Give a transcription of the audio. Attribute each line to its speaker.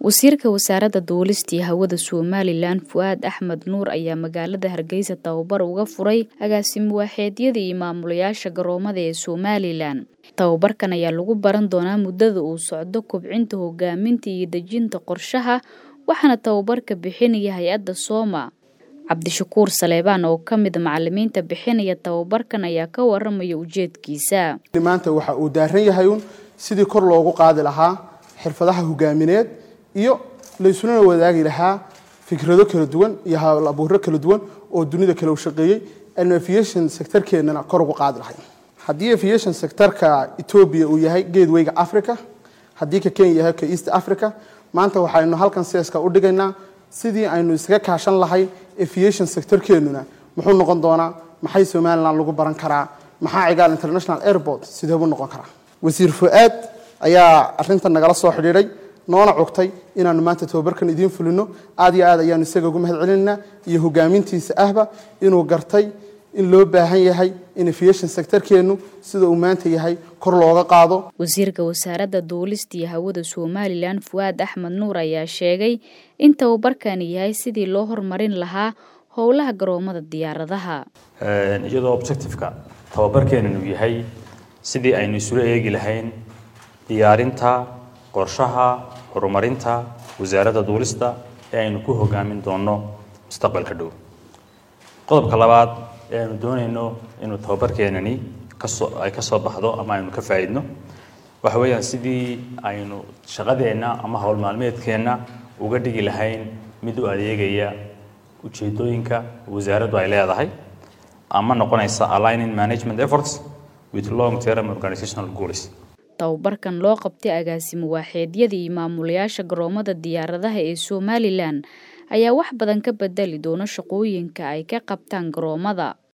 Speaker 1: wasiirka wasaaradda duulista iyo hawada somalilan fu'aad axmed nuur ayaa magaalada hargeysa tababar uga furay agaasimo waaxeedyada iyo maamulayaasha garoomada ee somalilan tababarkan ayaa lagu baran doonaa muddada uu socdo kobcinta hogaaminta iyo dejinta qorshaha waxaana tababarka bixinaya hay-adda sooma cabdishakuur saleebaan oo ka mid macalimiinta bixinaya tababarkan ayaa ka waramaya ujeedkiisa
Speaker 2: maanta waxa uu daaran yahay uun sidii kor loogu qaadi lahaa xirfadaha hogaamineed iyo laysulana wadaagi lahaa fikrado kala duwan iyo hawl abuuro kala duwan oo dunida kale u shaqeeyey aynu aviation sectorkeennana kor ugu qaadi lahay haddii aviation sectorka etoobiya uu yahay geedweyga africa haddii ka kenya yahay ka east africa maanta waxaynu halkan seeska u dhigaynaa sidii aynu iskaga kaashan lahay aviation sectorkeennuna muxuu noqon doonaa maxay somalilan lagu baran karaa maxaa cigaal international airport sideebuu noqon karaa wasiir fu-aad ayaa arintan nagala soo xidhiidhay noona cugtay inaanu maanta tababarkan idiin fulino aad iyo aad ayaanu isaga ugu mahad celinaynaa iyo hogaamintiisa ahba inuu gartay in loo baahan yahay in aviation sectorkeennu sida uu maanta yahay kor looga qaado
Speaker 1: wasiirka wasaaradda duulista iyo hawada somalilan fu'aad axmed nuur ayaa sheegay in tababarkani yahay sidii loo horumarin lahaa howlaha garoomada diyaaradaha
Speaker 3: iyadoo objectiveka tababarkeenan uu yahay sidii aynu isula eegi lahayn diyaarinta qorshaha horumarinta wasaaradda duulista ee aynu ku hogaamin doono mustaqbalka dhow qodobka labaad ee aynu doonayno inuu tababarkeenani kasoo ay ka soo baxdo ama aynu ka faa'iidno waxa weeyaan sidii aynu shaqadeenna ama howl maalmeedkeenna uga dhigi lahayn mid u adeegaya ujeedooyinka wasaaraddu ay leedahay ama noqonaysa aligning management efforts with long term organizational goals
Speaker 1: tababarkan loo qabtay agaasimo waaxeedyada iyo maamulayaasha garoomada diyaaradaha ee somalilan ayaa wax badan ka bedeli doona shaqooyinka ay ka qabtaan garoomada